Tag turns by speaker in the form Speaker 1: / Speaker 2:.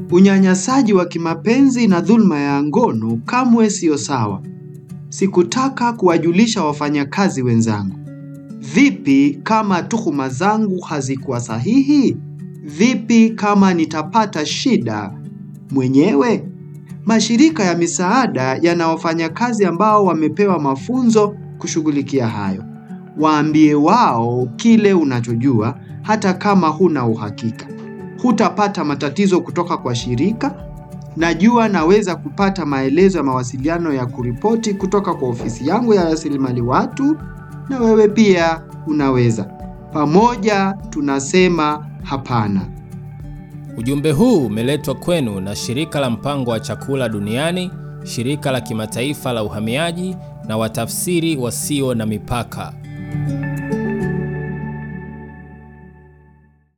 Speaker 1: Unyanyasaji wa kimapenzi na dhulma ya ngono kamwe siyo sawa. Sikutaka kuwajulisha wafanyakazi wenzangu. Vipi kama tuhuma zangu hazikuwa sahihi? Vipi kama nitapata shida mwenyewe? Mashirika ya misaada yana wafanyakazi ambao wamepewa mafunzo kushughulikia hayo. Waambie wao kile unachojua hata kama huna uhakika. Hutapata matatizo kutoka kwa shirika. Najua naweza kupata maelezo ya mawasiliano ya kuripoti kutoka kwa ofisi yangu ya rasilimali watu, na wewe pia unaweza. Pamoja tunasema hapana.
Speaker 2: Ujumbe huu umeletwa kwenu na Shirika la Mpango wa Chakula Duniani, Shirika la Kimataifa la Uhamiaji na Watafsiri Wasio na Mipaka.